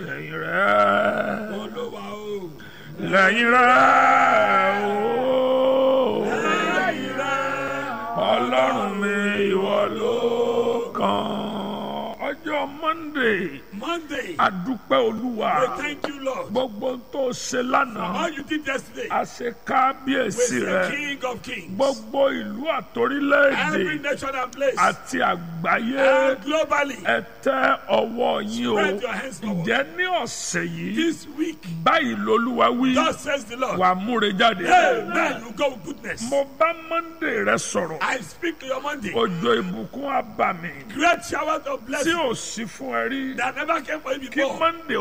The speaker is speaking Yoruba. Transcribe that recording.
lẹ́yìn rẹ̀ Olúwa o. lẹ́yìn rẹ̀ ooo Lẹ́yìn rẹ̀. ọlọ́run mi ìwọ ló kàn ọjọ́ monday Monday. adúpẹ́ olúwa We thank you, Lord. gbogbo tó ṣe lánàá All you did yesterday. a ṣe We kábíyèsí the rẹ̀ King of Kings. gbogbo ìlú àtòrílẹ̀-èdè Every nation and place. àti àgbáyé And globally. ẹ tẹ ọwọ́ yín o Spread your hands forward. ǹjẹ́ ní ọ̀sẹ̀ yìí This week. báyìí lolúwa wí God says the Lord. wà múre jáde. Amen. You go with goodness. mo bá monday rẹ sọ̀rọ̀ I speak to your Monday. òjò ìbùkún àbàmì Great showers of tí blessing ò sí fún ẹ rí that never came for you kí before. monday